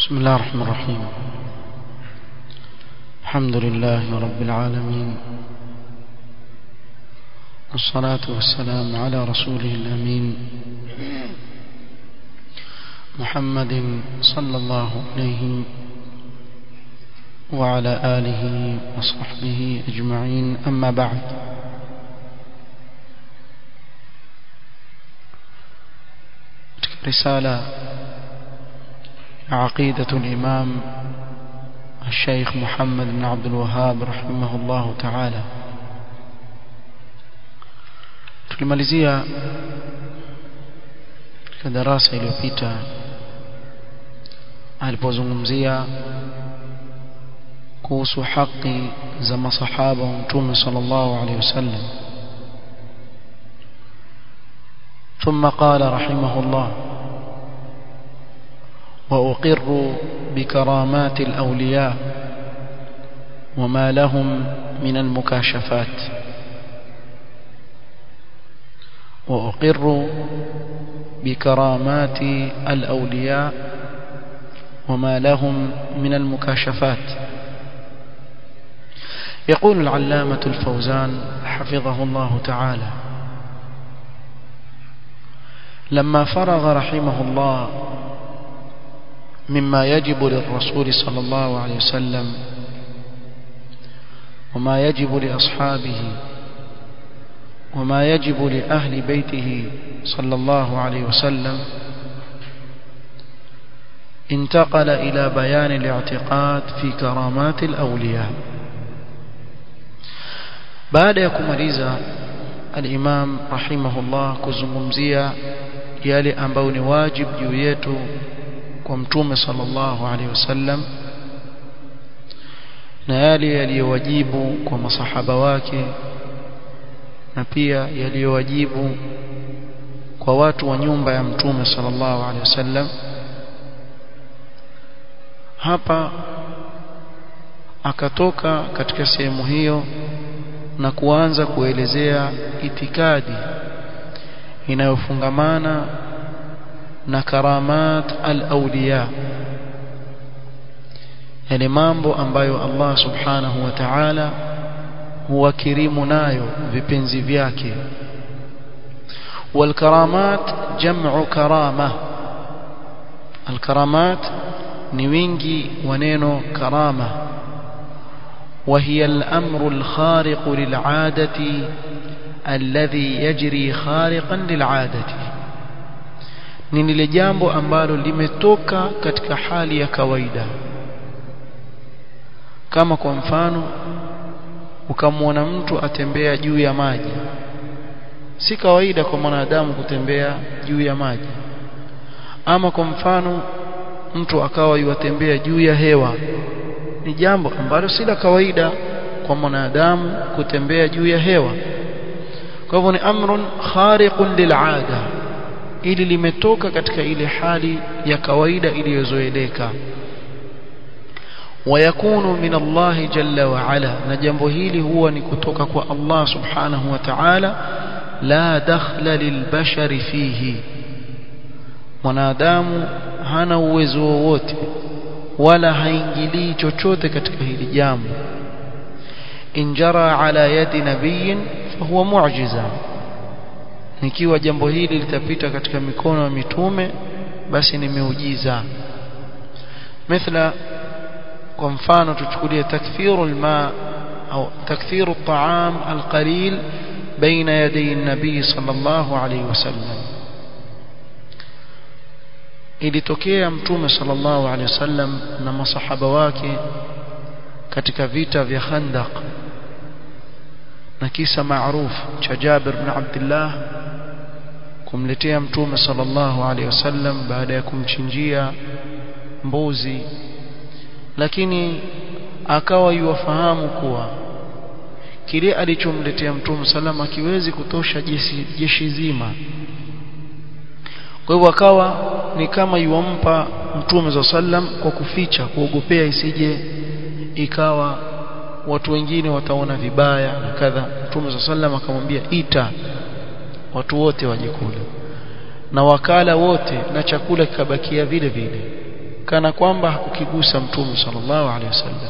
بسم الله الرحمن الرحيم الحمد لله رب العالمين والصلاة والسلام على رسوله الأمين محمد صلى الله عليه وعلى آله وصحبه أجمعين أما بعد رسالة عقيدة الإمام الشيخ محمد بن عبد الوهاب رحمه الله تعالى tulimalizia katika darasa iliyopita alipozungumzia kuhusu haki za masahaba wa mtume sallallahu alaihi wasallam ثم قال رحمه الله وأقر بكرامات الأولياء وما لهم من المكاشفات وأقر بكرامات الأولياء وما لهم من المكاشفات يقول العلامة الفوزان حفظه الله تعالى لما فرغ رحمه الله مما يجب للرسول صلى الله عليه وسلم وما يجب لأصحابه وما يجب لأهل بيته صلى الله عليه وسلم انتقل إلى بيان الاعتقاد في كرامات الأولياء بعد يكمليza الإمام رحمه الله kuzungumzia yale ambayo ni wajib juu yetu kwa mtume sallallahu alaihi wasallam na yale yaliyowajibu kwa masahaba wake na pia yaliyowajibu kwa watu wa nyumba ya mtume sallallahu alaihi wasallam hapa akatoka katika sehemu hiyo na kuanza kuelezea itikadi inayofungamana na karamat al-awliya yale mambo ambayo Allah subhanahu wa ta'ala huwakirimu nayo vipenzi vyake والكرامات جمع كرامة الكرامات ni wingi wa neno karama وهي الأمر الخارق للعادة الذي يجري خارقا للعادة ni lile jambo ambalo limetoka katika hali ya kawaida kama kwa mfano ukamwona mtu atembea juu ya maji si kawaida kwa mwanadamu kutembea juu ya maji ama kwa mfano mtu akawa yuatembea juu ya hewa ni jambo ambalo si la kawaida kwa mwanadamu kutembea juu ya hewa kwa hivyo ni amrun khariqun lil'ada ili limetoka katika ile hali ya kawaida iliyozoeleka ويكون من الله جل وعلا na jambo hili huwa ni kutoka kwa Allah subhanahu wa ta'ala la dakhla lilbashari fihi mwanadamu hana uwezo wowote wala haingilii chochote katika hili jambo injara ala yadi nabiyin fahuwa mu'jiza ikiwa jambo hili litapita katika mikono ya mitume basi ni miujiza mithla kwa mfano tuchukulie takthiru alma au takthiru at'am alqalil baina yaday an-nabi sallallahu alayhi wasallam ilitokea mtume sallallahu alayhi wasallam na masahaba wake katika vita vya Khandaq na kisa maarufu cha Jabir bin Abdullah kumletea mtume sallallahu alayhi wasallam baada ya kumchinjia mbuzi lakini akawa yuwafahamu kuwa kile alichomletea mtume salama akiwezi kutosha jeshi, jeshi zima kwa hivyo akawa ni kama yuwampa mtume za sallam kwa kuficha kuogopea isije ikawa watu wengine wataona vibaya na kadha mtume za sallam akamwambia ita watu wote waje kula na wakala wote na chakula kikabakia vile vile kana kwamba hakukigusa mtume sallallahu alaihi wasallam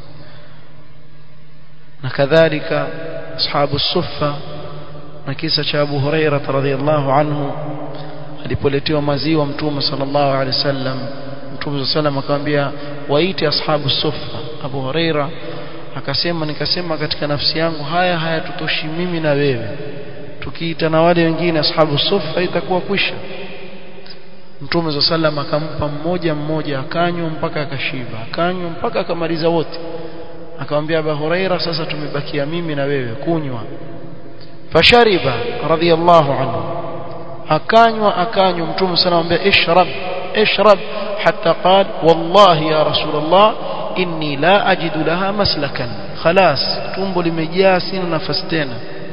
na kadhalika ashabu suffa na kisa cha Abu Huraira radhiyallahu anhu alipoletewa maziwa mtume sallallahu alaihi wasallam mtume sallallahu akamwambia waite ashabu suffa Abu Huraira akasema nikasema katika nafsi yangu haya hayatutoshi mimi na wewe tukiita na wale wengine ashabu suffa itakuwa kwisha Mtume sallam akampa mmoja mmoja akanywa mpaka akashiba akanywa mpaka akamaliza wote akamwambia Abu Huraira sasa tumebakia mimi na wewe kunywa fashariba radhiyallahu anhu akanywa akanywa Mtume sallam anambia ishrab ishrab hatta qal wallahi ya rasulullah inni la ajidu laha maslakan khalas tumbo limejaa sina nafasi tena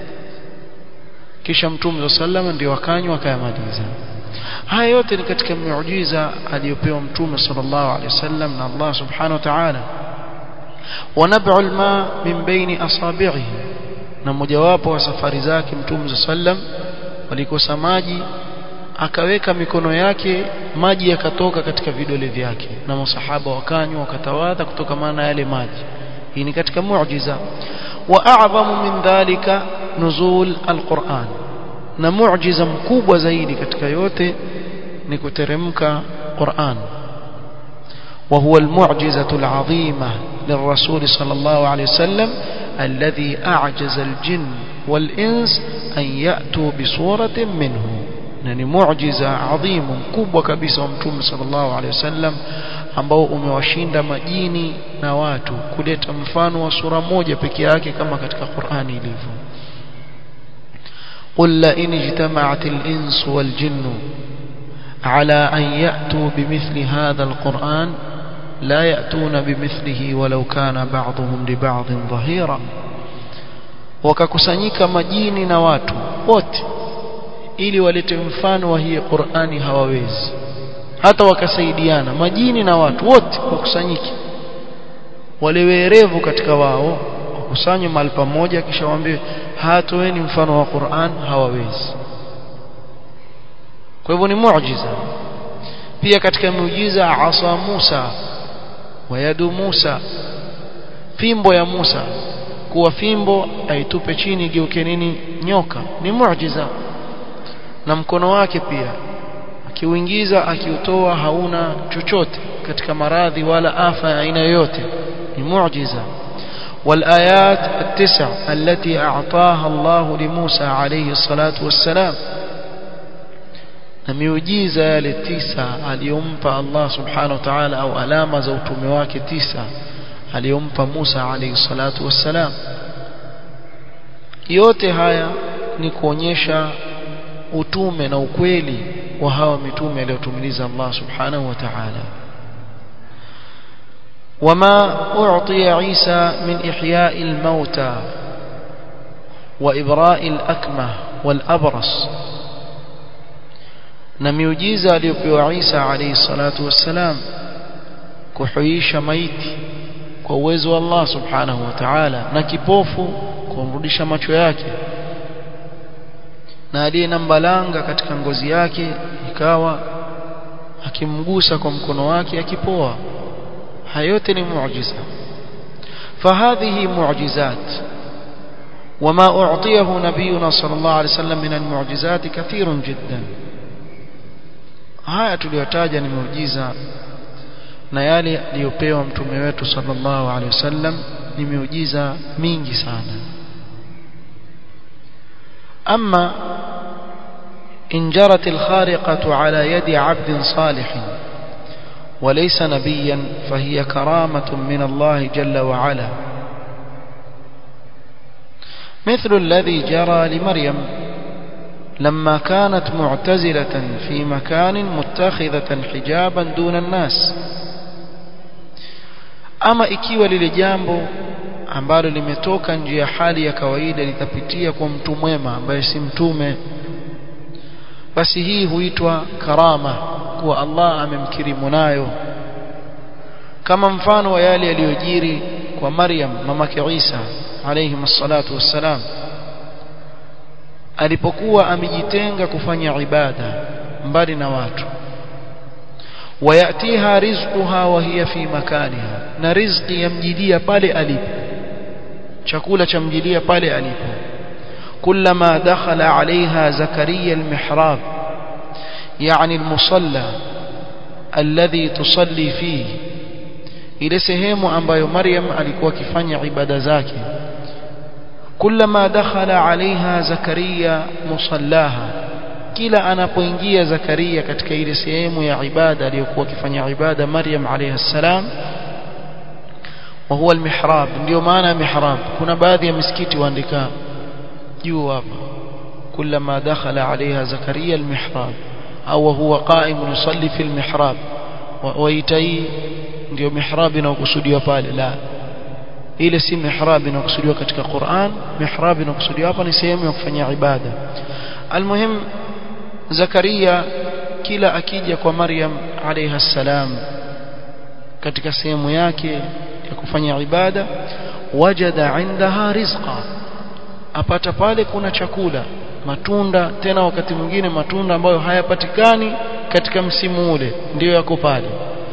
kisha Mtume sallam ndio akanywa akayamaliza haya yote ni katika miujiza aliyopewa mtume sallallahu alaihi wasallam na Allah subhanahu wa ta'ala wanab'u alma min baini asabi'ihi na mojawapo wa safari zake mtume sallam walikosa maji akaweka mikono yake maji yakatoka katika vidole vyake na masahaba wakanywa wakatawadha kutoka maana yale maji hii ni katika muujiza wa a'zamu min dhalika nuzul alquran na muujiza mkubwa zaidi katika yote ni kuteremka Qur'an وهو المعجزة العظيمة للرسول صلى الله عليه وسلم الذي أعجز الجن والإنس أن يأتوا بصورة منه يعني معجزة عظيم كبوة كبيسة ومتوم صلى الله عليه وسلم ambao umewashinda majini na watu kuleta mfano wa sura moja peke yake kama katika Qur'ani ilivyo قل لئن اجتمعت الإنس والجن على أن يأتوا بمثل هذا القرآن لا يأتون بمثله ولو كان بعضهم لبعض ظهيرا wakakusanyika majini na watu wote ili walete mfano wa hii Qur'ani hawawezi hata wakasaidiana majini na watu wote wakusanyike wale werevu katika wao wakusanywe mahali pamoja kisha waambie hatoeni mfano wa Qur'an hawawezi kwa hivyo ni muujiza pia katika miujiza asa Musa wa yadu Musa fimbo ya Musa kuwa fimbo aitupe chini geuke nini nyoka ni muujiza na mkono wake pia akiuingiza akiutoa hauna chochote katika maradhi wala afa ya aina yoyote ni muujiza والآيات التسع التي أعطاها الله لموسى عليه الصلاة والسلام na miujiza yale tisa aliyompa Allah subhanahu wa ta'ala au alama za utume wake tisa aliyompa Musa alayhi salatu wassalam yote haya ni kuonyesha utume na ukweli wa hawa mitume aliyotumiliza Allah subhanahu wa ta'ala وما أعطي عيسى من إحياء الموتى وإبراء الأكمة والأبرص na miujiza aliyopewa Isa alayhi salatu wassalam kuhuisha maiti kwa uwezo wa Allah subhanahu wa ta'ala na kipofu kumrudisha macho yake na aliye na mbalanga katika ngozi yake ikawa akimgusa kwa mkono wake akipoa hayo yote ni muujiza فهذه معجزات وما أعطيه نبينا صلى الله عليه وسلم من المعجزات كثير جدا haya tuliyotaja ni miujiza na yale aliyopewa mtume wetu sallallahu alaihi wasallam ni miujiza mingi sana ama in jarat alkhariqatu ala yadi 'abdin salih وليس نبيا فهي كرامة من الله جل وعلا مثل الذي جرى لمريم لما كانت معتزلة في مكان متخذة حجابا دون الناس ama ikiwa lile jambo ambalo limetoka nje ya hali ya kawaida litapitia kwa mtu mwema ambaye si mtume basi hii huitwa karama kuwa Allah amemkirimu nayo kama mfano wa yale yaliyojiri kwa Maryam mamake Isa alayhi msalatu wassalam alipokuwa amejitenga kufanya ibada mbali na watu ويأتيها رزقها وهي في مكانها na rizqi yamjilia pale alipo chakula chamjilia pale alipo كلما دخل عليها زكريا المحراب يعني المصلى الذي تصلي فيه ile sehemu ambayo Maryam alikuwa akifanya ibada zake kullama dakhala alaiha zakaria musallaha kila anapoingia zakaria katika ile sehemu ya ibada aliyokuwa akifanya ibada Maryam alayha salam wa huwa almihrab ndio maana mihrab kuna baadhi ya misikiti waandika juu hapa kullama dakhala alaiha zakaria almihrab au huwa qa'im yusalli fi almihrab waitai ndio mihrab inayokusudiwa pale la ile si mihrab inayokusudiwa katika Qur'an mihrab inayokusudiwa hapa ni sehemu ya kufanya ibada almuhim Zakaria kila akija kwa Maryam alayha salam katika sehemu yake ya kufanya ibada wajada indaha rizqa apata pale kuna chakula matunda tena wakati mwingine matunda ambayo hayapatikani katika msimu ule ndiyo yako pale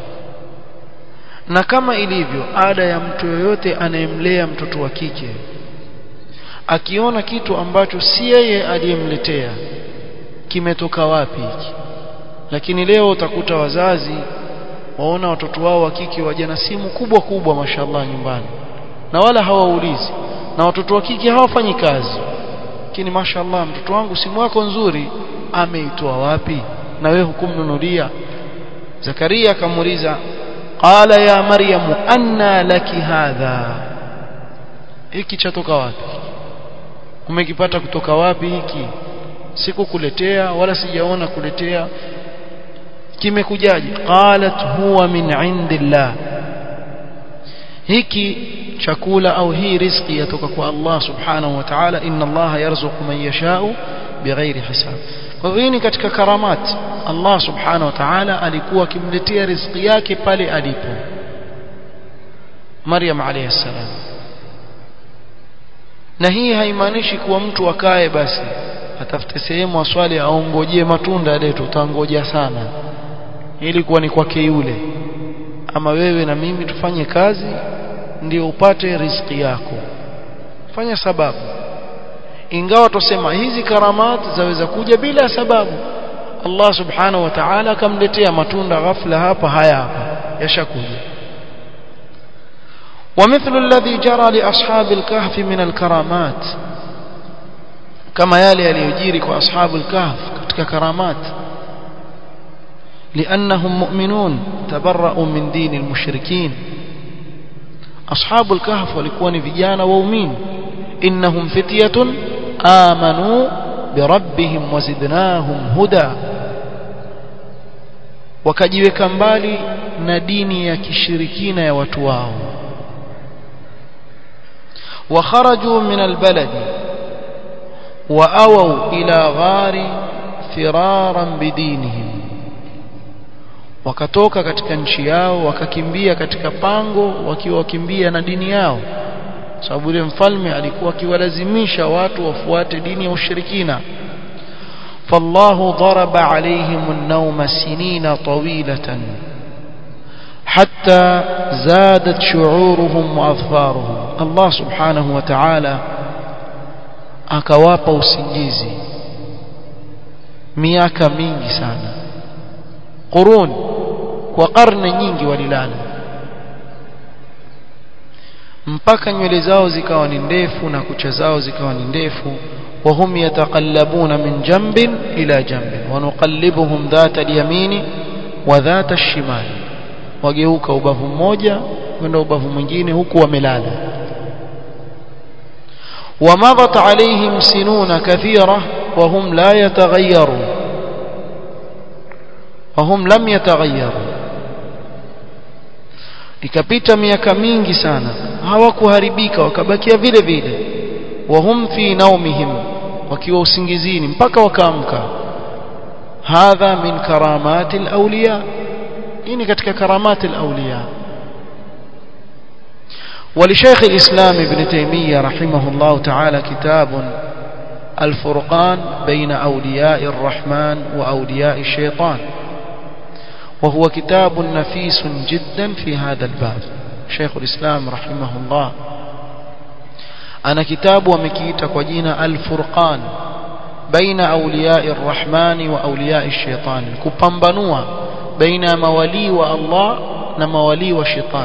na kama ilivyo ada ya mtu yoyote anayemlea mtoto wa kike akiona kitu ambacho si yeye aliyemletea kimetoka wapi hiki lakini leo utakuta wazazi waona watoto wao wa kike waje na simu kubwa kubwa mashallah nyumbani na wala hawaulizi na watoto wa kike hawafanyi kazi lakini mashallah mtoto wangu simu yako nzuri ameitoa wapi na wewe hukumnunulia Zakaria akamuuliza qala ya maryamu anna laki hadha hiki chatoka wapi umekipata kutoka wapi hiki sikukuletea wala sijaona kuletea kimekujaje qalat huwa min indillah hiki chakula au hii riziki yatoka kwa Allah subhanahu wa ta'ala inna Allah yarzuqu man yasha'u bighairi hisab kwa hivyo ni katika karamat Allah subhanahu wa ta'ala alikuwa akimletea riziki yake pale alipo Maryam alayhi salam na hii haimaanishi kuwa mtu akae basi atafute sehemu aswali aongojee matunda letu utangoja sana ilikuwa ni kwake yule ama wewe na mimi tufanye kazi ndio upate riziki yako fanya sababu ingawa tusema hizi karamat zaweza kuja bila sababu Allah subhanahu wa ta'ala akamletea matunda ghafla hapa haya hapa yashakuja ومثل الذي جرى لأصحاب الكهف من الكرامات كما يالي يليجيري أصحاب الكهف كتك كرامات لأنهم مؤمنون تبرأوا من دين المشركين أصحاب الكهف ولكون فيجانا وومين إنهم فتية آمنوا بربهم وزدناهم هدى wakajiweka mbali na dini ya kishirikina ya watu wao wakharaju min albaladi waawau ila ghari firaran bidinihim wakatoka katika nchi yao wakakimbia katika pango wakiwa wakimbia na dini yao sababu yule mfalme alikuwa akiwalazimisha watu wafuate dini ya ushirikina فالله ضرب عليهم النوم سنين طويلة حتى زادت شعورهم وأظفارهم الله سبحانه وتعالى akawapa usingizi miaka mingi sana qurun kwa karne nyingi walilala mpaka nywele zao zikawa ni ndefu na kucha zao zikawa ni ndefu وهم يتقلبون من جنب إلى جنب ونقلبهم ذات اليمين وذات الشمال wageuka ubavu mmoja kwenda ubavu mwingine huku wamelala ومضت عليهم سنون كثيرة وهم لا يتغيرون وهم لم يتغيروا ikapita miaka mingi sana hawakuharibika wakabakia vile vile wahum fi naumihim wakiwa usingizini mpaka wakaamka hadha min karamati alawliya hii ni katika karamati alawliya ولشيخ الإسلام ابن تيمية رحمه الله تعالى كتاب الفرقان بين أولياء الرحمن وأولياء الشيطان وهو كتاب نفيس جدا في هذا الباب شيخ الإسلام رحمه الله أنا كتاب ومكيت وجينا الفرقان بين أولياء الرحمن وأولياء الشيطان كبنبنوا بين مولي والله نمولي والشيطان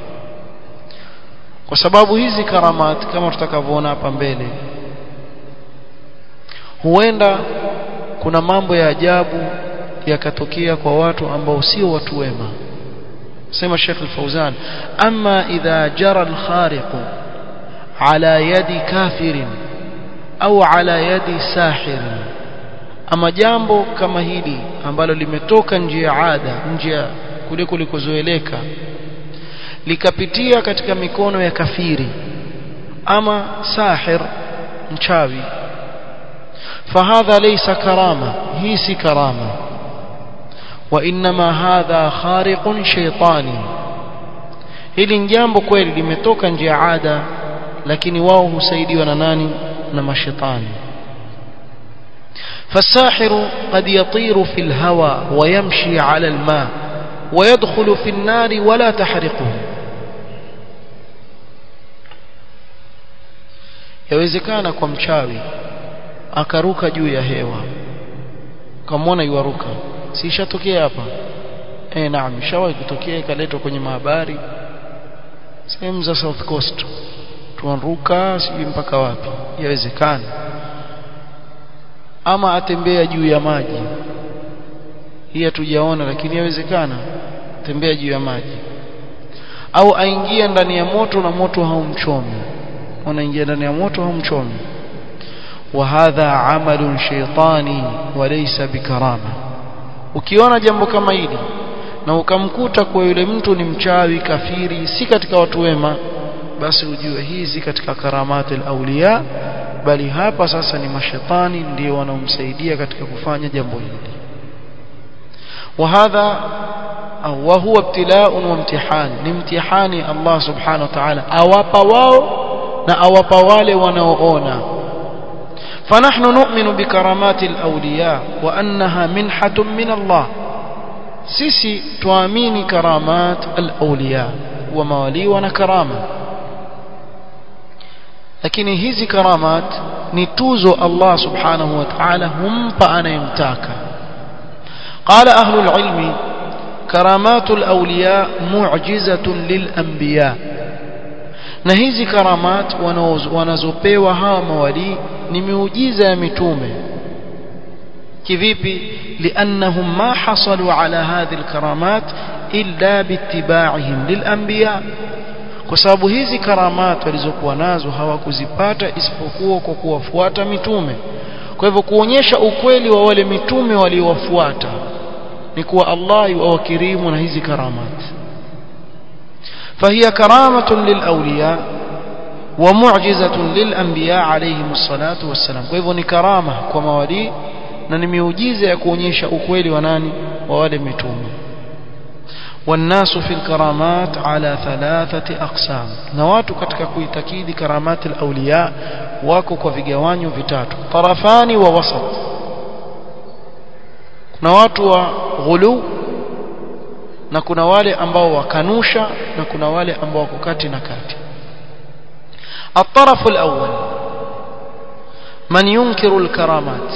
kwa sababu hizi karamat kama tutakavyoona hapa mbele huenda kuna mambo ya ajabu yakatokea kwa watu ambao sio watu wema sema Sheikh Al-Fauzan amma idha jara al-khariq ala yadi kafirin au ala yadi sahirin ama jambo kama hili ambalo limetoka nje ya ada nje ya kule kulikozoeleka likapitia katika mikono ya kafiri ama sahir mchawi fahadha laysa karama hii si karama وانما هذا خارق شيطاني hili ni jambo kweli limetoka nje ya ada lakini wao husaidiwa na nani na mashetani فالساحر قد يطير في الهواء ويمشي على الماء ويدخل في النار ولا تحرقه yawezekana kwa mchawi akaruka juu ya hewa kamwona yuaruka si ishatokea hapa eh naam ishawahi kutokea ikaletwa kwenye mahabari sehemu za South Coast tuanruka sijui mpaka wapi yawezekana ama atembea juu ya maji hii hatujaona lakini yawezekana tembea juu ya maji au aingia ndani ya moto na moto haumchomi unaingia ndani ya moto haumchomi وهذا عمل شيطاني وليس بكرامه ukiona jambo kama hili na ukamkuta kwa yule mtu ni mchawi kafiri si katika watu wema basi ujue hii si katika karamati auliya bali hapa sasa ni mashetani ndio wanaomsaidia katika kufanya jambo hili وهذا وهو ابتلاء وامتحان لامتحان الله سبحانه وتعالى awapa wao na awapa wale wanaoona فنحن نؤمن بكرامات الأولياء وأنها منحة من الله سيسي توامين كرامات الأولياء وموالي ونكرامة لكن هذه كرامات نتوزو الله سبحانه وتعالى هم فأنا يمتاك قال أهل العلم كرامات الأولياء معجزة للأنبياء na hizi karamat wanazopewa hawa mawali ni miujiza ya mitume kivipi liannahum ma hasalu ala hadhihi alkaramat illa biittiba'ihim lilanbiya kwa sababu hizi karamat walizokuwa nazo hawakuzipata isipokuwa kwa kuwafuata mitume kwa hivyo kuonyesha ukweli wa wale mitume waliowafuata ni kuwa Allah yuwakirimu na hizi karamat فهي كرامة للأولياء ومعجزة للأنبياء عليهم الصلاة والسلام فهو كرامة كما ولي na ni miujiza ya kuonyesha ukweli wa nani wa wale mitume والناس في الكرامات على ثلاثة أقسام na watu katika kuitakidi karamati al-awliya wako kwa vigawanyo vitatu tarafani wa wasat kuna watu wa ghulu na kuna wale ambao wakanusha na kuna wale ambao wako kati na kati الطرف الأول من ينكر الكرامات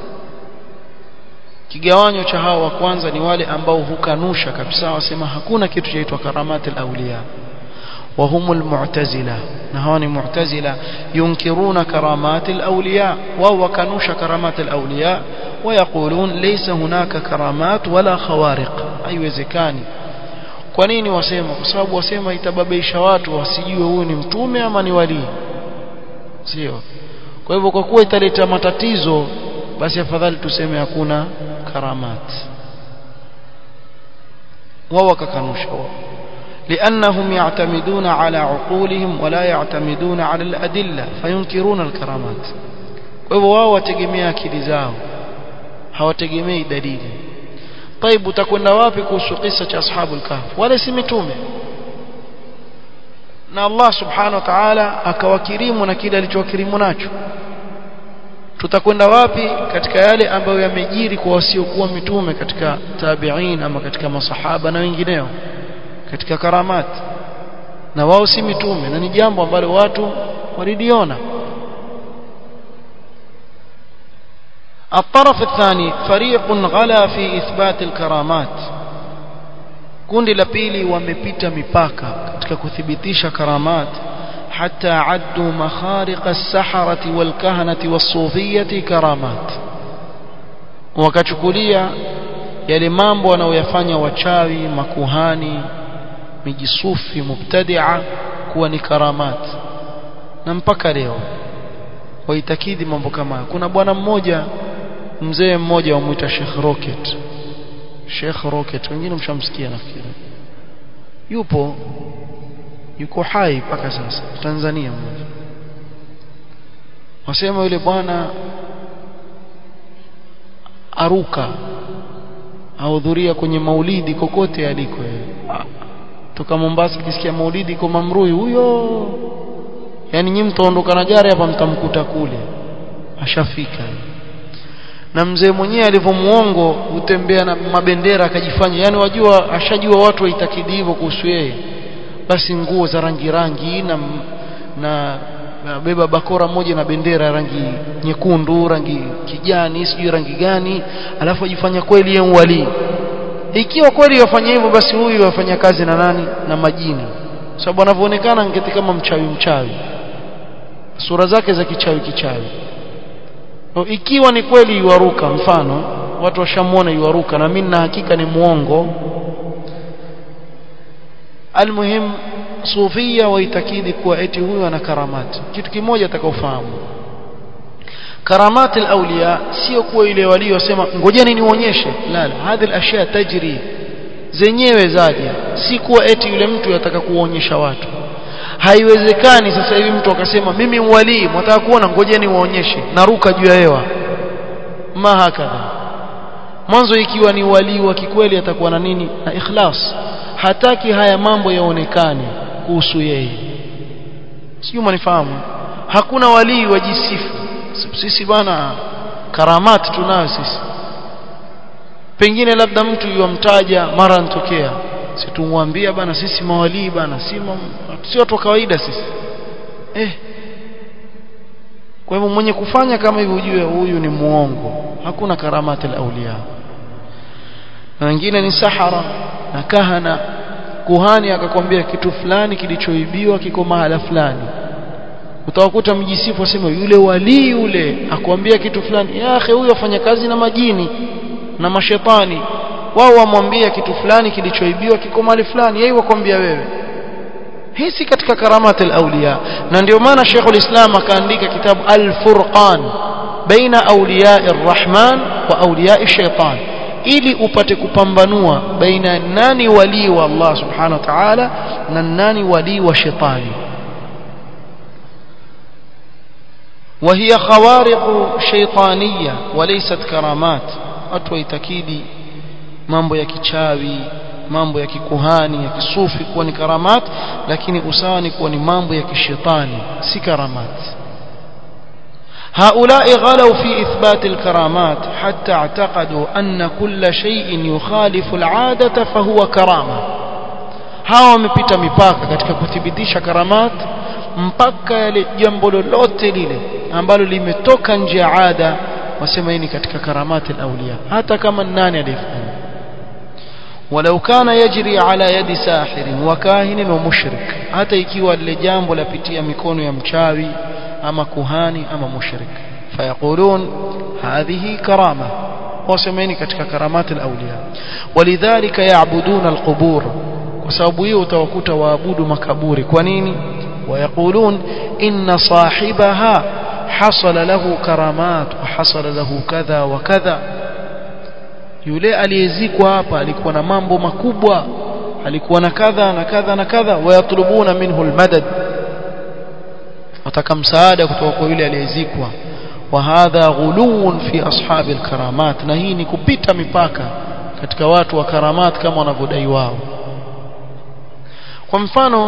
kigawanyo cha hao wa kwanza ni wale ambao hukanusha kabisa wasema hakuna kitu chaitwa karamat al-awliya wa humul mu'tazila na hao ni mu'tazila yunkiruna karamat al-awliya wa wakanusha karamat al-awliya ويقولون ليس هناك كرامات ولا خوارق haiwezekani kwa nini wasema kwa sababu wasema itababaisha watu wasijue huyu ni mtume ama ni walii sio kwa hivyo kwa kuwa italeta matatizo basi afadhali tuseme hakuna karamat wao wakakanusha لأنهم يعتمدون على عقولهم ولا يعتمدون على الأدلة فينكرون الكرامات وهو wao wategemea akili zao hawategemei dalili طيب utakwenda wapi kuhusu kisa cha ashabul kahf wale si mitume na Allah subhanahu wa ta'ala akawakirimu na kile alichowakirimu nacho tutakwenda wapi katika yale ambayo yamejiri kwa wasiokuwa mitume katika tabi'in ama katika masahaba na wengineo katika karamat na wao si mitume na ni jambo ambalo watu waliliona الطرف الثاني فريق غلا في إثبات الكرامات kundi la pili wamepita mipaka katika kuthibitisha karamat hatta addu makhariq as-saharati wal-kahanati was-sufiyati karamat wakachukulia yale mambo wanaoyafanya wachawi makuhani mijisufi mubtadi'a kuwa ni karamat na mpaka leo waitakidi mambo kama kuna bwana mmoja mzee mmoja wamuita Sheikh Rocket Sheikh Rocket wengine mshamsikia nafikiri yupo yuko hai mpaka sasa Tanzania mmoja wasema yule bwana aruka ahudhuria kwenye maulidi kokote aliko toka Mombasa kisikia maulidi kwa Mamrui huyo yani nyinyi mtaondoka na gari hapa mtamkuta kule ashafika na mzee mwenyewe alivyomuongo hutembea na mabendera akajifanya yani wajua ashajua watu waitakidi hivyo kuhusu yeye basi nguo za rangi rangi na na beba bakora moja na bendera rangi nyekundu rangi kijani sijui rangi gani alafu ajifanya kweli yeye wali ikiwa kweli wafanya hivyo basi huyu wafanya kazi na nani na majini sababu anavyoonekana ngeti kama mchawi mchawi sura zake za kichawi kichawi ikiwa ni kweli yuaruka mfano watu washamuona yuaruka na mimi na hakika ni muongo almuhim sufia waitakidi kuwa eti huyu ana karamati kitu kimoja atakaofahamu karamati alawliya sio kuwa ile waliosema ngojeni nionyeshe la la hadhi alashya tajri zenyewe zaja si kuwa eti yule mtu yataka kuonyesha watu haiwezekani sasa hivi mtu akasema mimi mwalii mwataka kuona ngojeni waonyeshe naruka juu ya hewa ma hakadha mwanzo ikiwa ni walii wa kikweli atakuwa na nini na ikhlas hataki haya mambo yaonekane kuhusu yeye sijui manifahamu hakuna walii wajisifu sisi bana karamati tunayo sisi pengine labda mtu yomtaja mara ntokea situmwambia bana sisi mawalii bana si si watu wa kawaida sisi eh kwa hivyo mwenye kufanya kama hivyo ujue huyu ni muongo hakuna karamati al-awliya na wengine ni sahara na kahana kuhani akakwambia kitu fulani kilichoibiwa kiko mahala fulani utawakuta mjisifu asema yule walii yule akwambia kitu fulani ya akhi huyo afanya kazi na majini na mashetani wao wamwambia kitu fulani kilichoibiwa kiko mahali fulani yeye wakwambia wewe hii si katika karamati al-awliya na ndio maana Sheikh al-Islam akaandika kitabu al-Furqan baina awliya ar-Rahman wa awliya ash-shaytan ili upate kupambanua baina nani wali wa Allah subhanahu wa ta'ala na nani wali wa shetani وهي خوارق شيطانية وليست كرامات watu waitakidi mambo ya kichawi mambo ya kikuhani ya kisufi kuwa ni karamat lakini usawa ni kuwa ni mambo ya kishetani si karamat هؤلاء غلوا في إثبات الكرامات حتى اعتقدوا أن كل شيء يخالف العادة فهو كرامة hawa wamepita mipaka katika kuthibitisha karamat mpaka yale jambo lolote lile ambalo limetoka nje ya ada wasema hii ni katika karamati al-awliya hata kama nani alifanya ولو كان يجري على يد ساحر وكاهن ومشرك hata ikiwa lile jambo lapitia mikono ya mchawi ama kuhani ama mushrik fayaqulun hadhihi karama wasemeni katika karamati al-awliya walidhalika ya'buduna al-qubur kwa sababu hiyo utawakuta waabudu makaburi kwa nini ويقولون إن صاحبها حصل له كرامات وحصل له كذا وكذا yule aliyezikwa hapa alikuwa na mambo makubwa alikuwa na kadha na kadha na kadha wayatlubuna minhu almadad wataka msaada kutoka kwa yule aliyezikwa wa hadha ghuluun fi ashabi alkaramat na hii ni kupita mipaka katika watu wa karamat kama wanavyodai wao kwa mfano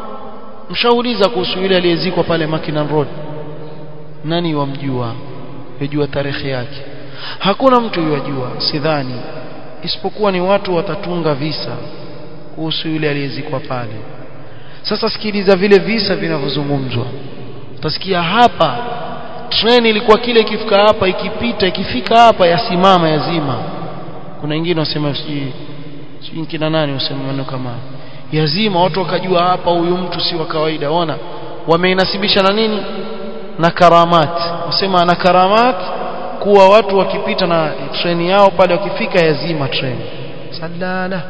mshauliza kuhusu yule aliyezikwa pale Mackinnon Road nani wamjua yajua tarehe yake hakuna mtu yajua sidhani isipokuwa ni watu watatunga visa kuhusu yule aliyezikwa pale sasa sikiliza vile visa vinavyozungumzwa utasikia hapa treni ilikuwa kile ikifika hapa ikipita ikifika hapa yasimama yazima kuna wengine wasema sijui sijui kina nani wasema maneno kama yazima watu wakajua hapa huyu mtu si wa kawaida ona wameinasibisha na nini na karamat wasema na karamat kuwa watu wakipita na treni yao pale wakifika yazima treni salala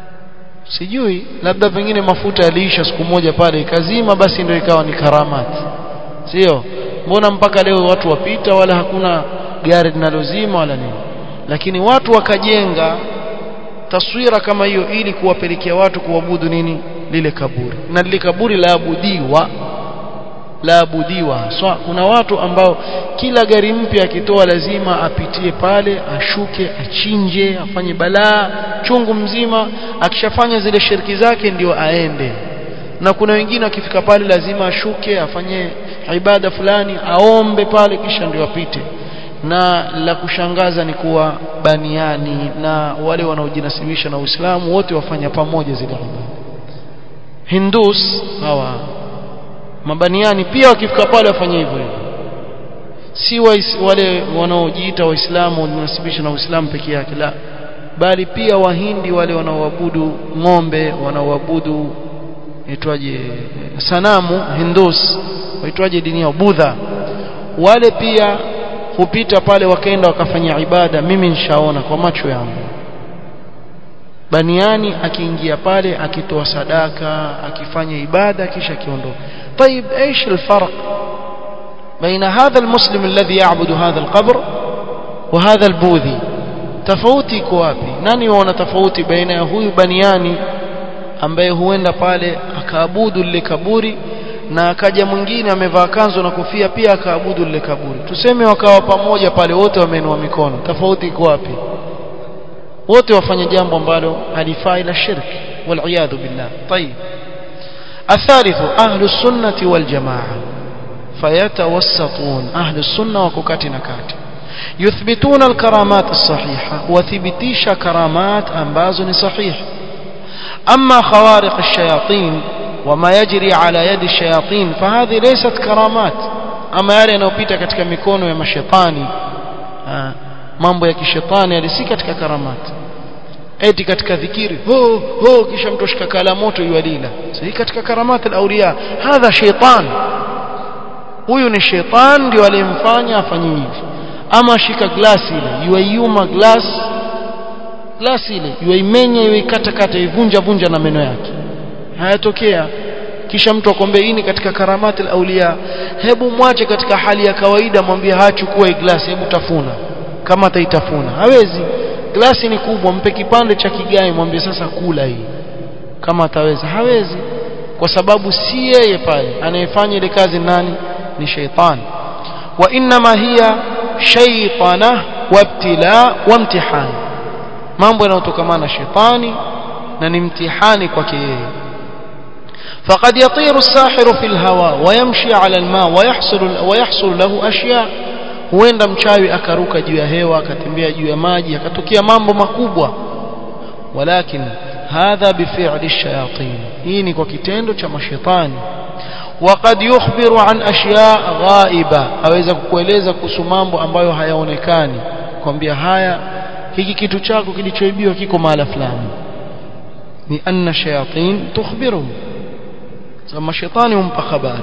sijui labda pengine mafuta yaliisha siku moja pale ikazima basi ndio ikawa ni karamat sio mbona mpaka leo watu wapita wala hakuna gari linalozima wala nini lakini watu wakajenga taswira kama hiyo ili kuwapelekea watu kuabudu nini lile kaburi na lile kaburi laabudiwa laabudiwa so, kuna watu ambao kila gari mpya akitoa lazima apitie pale ashuke achinje afanye balaa chungu mzima akishafanya zile shirki zake ndio aende na kuna wengine akifika pale lazima ashuke afanye ibada fulani aombe pale kisha ndio apite na la kushangaza ni kuwa baniani na wale wanaojinasibisha na Uislamu wote wafanya pamoja zile ibada Hindus hawa mabaniani pia wakifika pale wafanye hivyo hivyo si wa wale wanaojiita waislamu wanasibisha na uislamu peke yake la bali pia wahindi wale wanaoabudu ng'ombe wanaoabudu itwaje sanamu hindus waitwaje dini yao budha wale pia hupita pale wakaenda wakafanya ibada mimi nishaona kwa macho yangu baniani akiingia pale akitoa sadaka akifanya ibada kisha akiondoka طيب ايش الفرق بين هذا المسلم الذي يعبد هذا القبر وهذا البوذي tofauti iko wapi nani waona tofauti baina ya huyu baniani ambaye huenda pale akaabudu lile kaburi na akaja mwingine amevaa kanzo na kofia pia akaabudu lile kaburi tuseme wakawa pamoja pale wote wameinua mikono tofauti iko wapi wote wafanya jambo ambalo halifai la shirki والعياذ بالله طيب الثالث أهل السنة والجماعة فيتوسطون أهل السنة وككاتنا كات يثبتون الكرامات الصحيحة وثبتيش كرامات أنباز صحيح أما خوارق الشياطين وما يجري على يد الشياطين فهذه ليست كرامات أما yale yanayopita katika mikono ya mashetani mambo ya kishetani yalisi katika karamati eti katika dhikiri ho ho kisha mtu ashika kala moto yualila sahi katika karamati al-awliya hadha shaytan huyu ni shaytan ndio aliyemfanya afanye hivi ama shika glasi ile yuaiuma glass glasi ile yuaimenya yuikata kata ivunja vunja na meno yake hayatokea kisha mtu akwambia hii ni katika karamati al-awliya hebu mwache katika hali ya kawaida mwambie hachukua glasi hebu tafuna kama ataitafuna hawezi glasi ni kubwa mpe kipande cha kigai mwambie sasa kula hii kama ataweza hawezi kwa sababu si yeye pale anayefanya ile kazi nani ni sheitan wa inma hiya shaytana wabtila wa mtihani mambo yanayotokamana na shetani na ni mtihani kwake yeye فقد يطير الساحر في الهواء ويمشي على الماء ويحصل ويحصل له اشياء huenda mchawi akaruka juu ya hewa akatembea juu ya maji akatokea mambo makubwa walakin hadha bifi'li shayatin hii ni kwa kitendo cha mashetani وقد يخبر عن اشياء غائبه aweza kukueleza kuhusu mambo ambayo hayaonekani kwambia haya hiki kitu chako kilichoibiwa kiko mahala fulani ni anna shayatin tukhbiruhum kama shetani humpa habari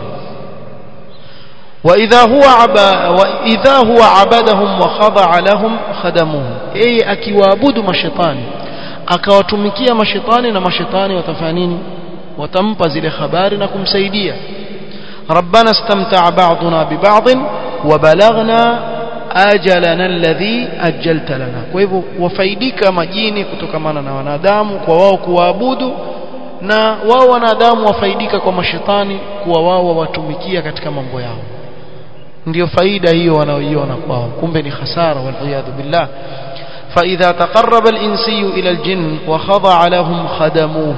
وإذا هو عب... وإذا هو عبدهم وخضع لهم خدموه أي akiwaabudu mashetani akawatumikia mashetani na mashetani watafanya nini watampa zile habari na kumsaidia ربنا استمتع بعضنا ببعض وبلغنا ajalana alladhi ajjalta lana kwa hivyo wafaidika majini kutokamana na wanadamu kwa wao kuwaabudu na wao wanadamu wafaidika kwa mashetani kuwa wao wawatumikia katika mambo yao ndio faida hiyo wanaoiona kwao kumbe ni hasara waliyadhu billah فإذا تقرب الإنسي إلى الجن وخضع لهم خدموه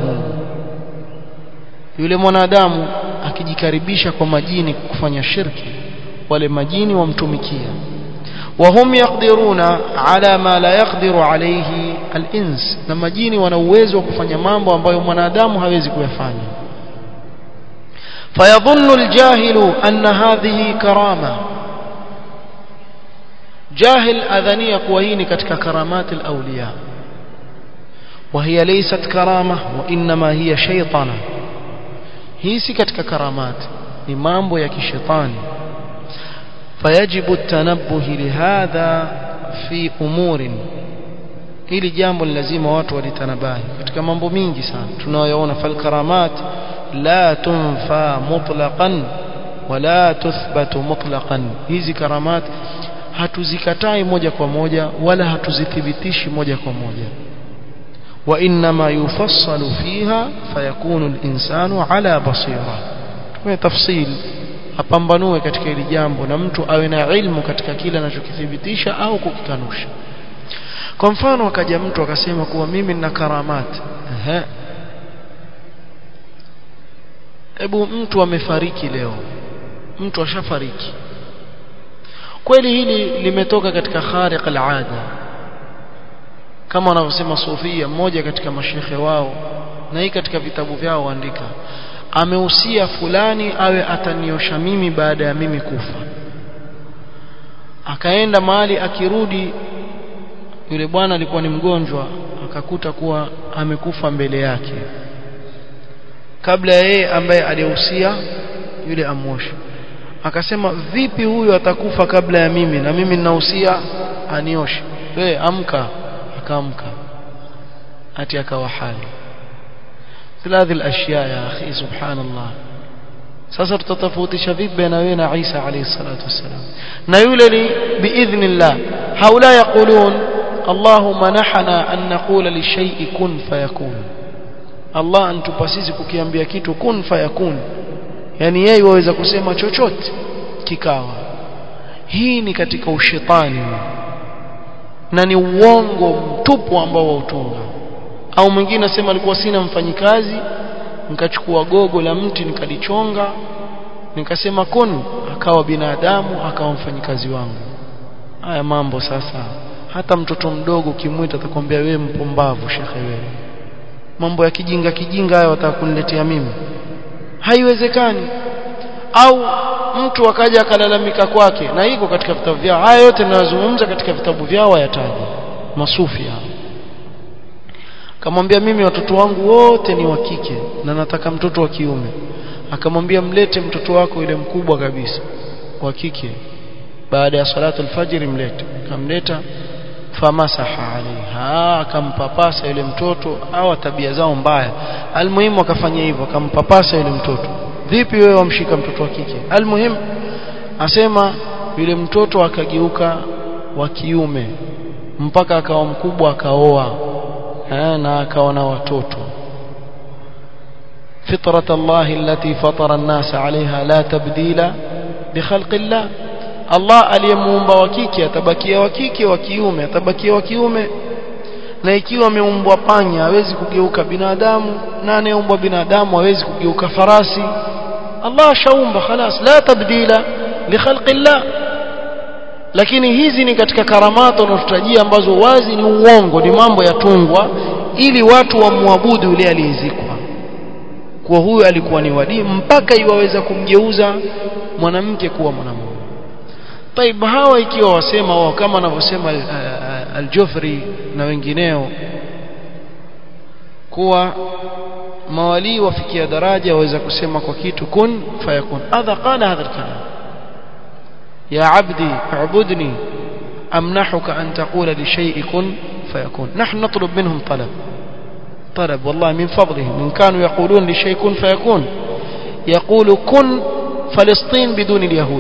yule mwanadamu akijikaribisha kwa majini kufanya shirki wale majini wamtumikia وهم يقدرون على ما لا يقدر عليه الإنس na majini wana uwezo wa kufanya mambo ambayo mwanadamu hawezi kuyafanya فيظن الجاهل أن هذه كرامة جاهل أذنية كوهين كتك كرامات الأولياء وهي ليست كرامة وإنما هي شيطانة هي كتك كرامات إمام يكي شيطان فيجب التنبه لهذا في أمور hili jambo ni lazima watu walitanabahi katika mambo mingi sana tunayoona falkaramat la tunfa mutlaqan wala tuthbatu mutlaqan hizi karamat hatuzikatai moja kwa moja wala hatuzithibitishi moja kwa moja وإنما يفصل فيها فيكون الإنسان على بصيرة kwa tafsil apambanue katika hili jambo na mtu awe na ilmu katika kile anachokithibitisha au kukikanusha kwa mfano akaja mtu akasema kuwa mimi nina karamat ehe hebu mtu amefariki leo mtu ashafariki kweli hili limetoka katika khariq al-ada kama wanavyosema sufia mmoja katika mashekhe wao na hii katika vitabu vyao waandika amehusia fulani awe ataniosha mimi baada ya mimi kufa akaenda mahali akirudi yule bwana alikuwa ni mgonjwa akakuta kuwa amekufa mbele yake kabla ya yeye ambaye aliyehusia yule amosha akasema vipi huyu atakufa kabla ya mimi na mimi ninahusia anioshe wewe amka akaamka ati akawa hali هذه الأشياء يا أخي سبحان الله sasa tutatofautisha vipi baina wewe na Isa alayhi salatu wassalam na yule ni biidhnillah haula yaqulun Allahumma nahana an naqula li shay'i kun fayakun Allah antupa sisi kukiambia kitu kun fayakun yani yeye waweza kusema chochote kikawa hii ni katika ushetani na ni uongo mtupu ambao wautunga au mwingine asema alikuwa sina mfanyikazi nikachukua gogo la mti nikalichonga nikasema kun akawa binadamu akawa mfanyikazi wangu haya mambo sasa hata mtoto mdogo kimwita atakwambia wewe mpumbavu shekhe wewe mambo ya kijinga kijinga haya watakuniletea mimi haiwezekani au mtu akaja akalalamika kwake na iko katika vitabu vyao haya yote ninayozungumza katika vitabu vyao hayataji masufi hao akamwambia mimi watoto wangu wote ni wa kike na nataka mtoto wa kiume akamwambia mlete mtoto wako yule mkubwa kabisa wa kike baada ya salatu alfajiri mlete akamleta famasaha alaiha akampapasa yule mtoto au tabia zao mbaya almuhimu akafanya hivyo akampapasa yule mtoto vipi wewe wamshika mtoto wa kike almuhimu asema yule mtoto akageuka wa kiume mpaka akawa mkubwa akaoa na akawa na watoto فطرة الله التي فطر الناس عليها لا تبديل بخلق الله Allah aliyemuumba wa kike atabakia wa kike wa kiume atabakia wa kiume na ikiwa ameumbwa panya hawezi kugeuka binadamu na anayeumbwa binadamu hawezi kugeuka farasi Allah shaumba khalas la tabdila li khalqillah lakini hizi ni katika karamato wanazotajia ambazo wazi ni uongo ni mambo yatungwa ili watu wamwabudu yule aliyezikwa kwa huyo alikuwa ni wadii mpaka iwaweza kumgeuza mwanamke kuwa mwanamume طيب hawa ikiwa wasema wao kama anavyosema al-Jufri na wengineo kuwa mawali wafikia daraja waweza kusema kwa kitu kun fayakun hadha qala hadha al-kalam ya abdi a'budni amnahuka an taqula li shay'in kun fayakun nahnu natlub minhum talab طلب والله من فضلهم إن كانوا يقولون لشيء كن فيكون يقول كن فلسطين بدون اليهود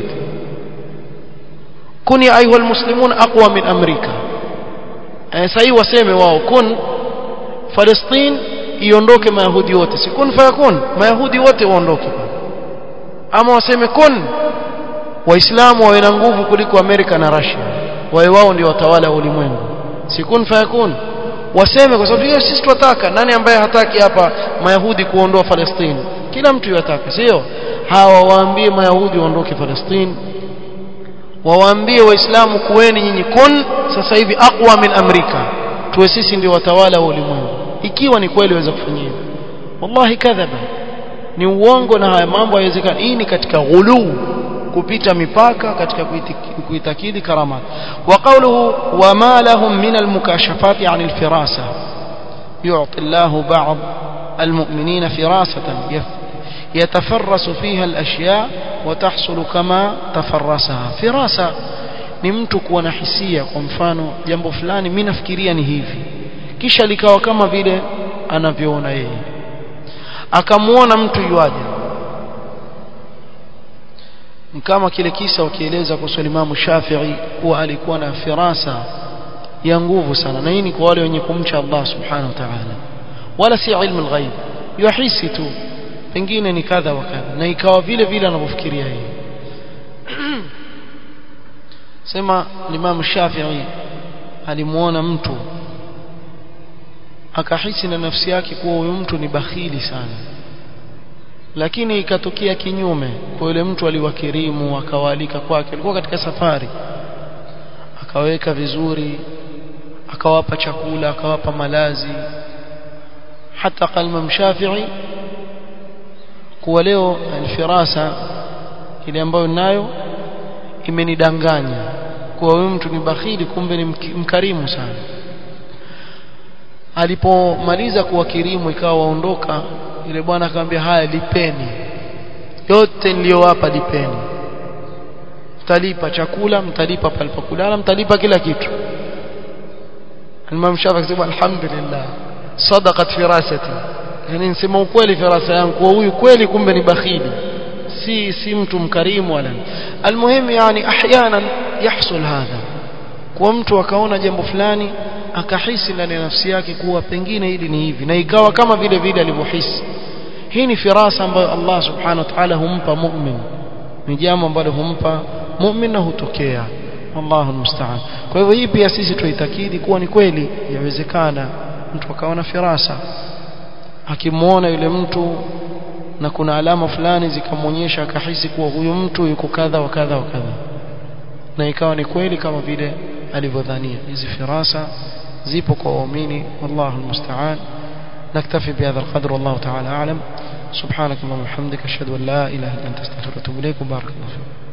كن يا أيها المسلمون أقوى من أمريكا سأي وسيمي واو كن فلسطين iondoke mayahudi wote si kun fayakun mayahudi wote waondoke ama waseme kun waislamu wawe na nguvu kuliko amerika na russia wawe wao ndio watawala wa ulimwengu si kun fayakun waseme kwa sababu hiyo sisi tunataka nani ambaye hataki hapa mayahudi kuondoa Palestina kila mtu yataka sio hawa waambie mayahudi waondoke Palestina wawaambie waislamu kuweni nyinyi kun sasa hivi aqwa min amrika tuwe sisi ndio watawala wa ulimwengu ikiwa ni kweli waweza kufanya hivyo wallahi kadhaba ni uongo na haya mambo hayawezekani hii ni katika ghuluu kupita mipaka katika kuitakidi karamat wa qawluhu wama lahum min almukashafati an alfirasa yu'ti Allahu ba'd almu'minina firasatan يتفرس فيها الأشياء وتحصل كما تفرسها فراسة ni mtu kuwa na hisia kwa mfano jambo fulani mimi nafikiria ni hivi kisha likawa kama vile anavyoona yeye akamuona mtu yuaje ni kama kile kisa ukieleza kuhusu Imam Shafi'i kuwa alikuwa na firasa ya nguvu sana na hii ni kwa wale wenye kumcha Allah subhanahu wa ta'ala wala si ilmu al-ghaib yuhisi tu pengine ni kadha wa kadha na ikawa vile vile anavyofikiria yeye sema Imam Shafi'i alimuona mtu akahisi na nafsi yake kuwa huyu mtu ni bakhili sana lakini ikatokea kinyume kwa yule mtu aliwakirimu akawaalika kwake alikuwa katika safari akaweka vizuri akawapa chakula akawapa malazi hata kalma mshafi'i kuwa leo alfirasa ile ambayo nayo imenidanganya kuwa huyu mtu ni bakhili kumbe ni mkarimu sana alipomaliza kuwakirimu ikawa waondoka yule bwana akamwambia haya lipeni yote niliyowapa lipeni mtalipa chakula mtalipa palipokulala mtalipa kila kitu Imam Shafi akasema alhamdulillah sadaqat firasati yani nisema ukweli firasa yangu kwa huyu kweli kumbe ni bakhili si si mtu mkarimu wala almuhimu yani ahyanan yahsul hadha kwa mtu akaona jambo fulani akahisi ndani ya nafsi yake kuwa pengine hili ni hivi na ikawa kama vile vile alivyohisi hii ni firasa ambayo Allah subhanahu wa ta'ala humpa mu'min ni jambo ambalo humpa mu'min na hutokea wallahu musta'an kwa hivyo hii pia sisi tuitakidi kuwa ni kweli yawezekana mtu akaona firasa akimuona yule mtu na kuna alama fulani zikamwonyesha akahisi kuwa huyu mtu yuko kadha wa kadha wa kadha na ikawa ni kweli kama vile alivyodhania hizi firasa zipo kwa waumini wallahu almusta'an نكتفي بهذا القدر والله تعالى أعلم سبحانك اللهم وبحمدك أشهد أن لا إله إلا أنت استغفرك وأتوب إليك وبارك الله فيك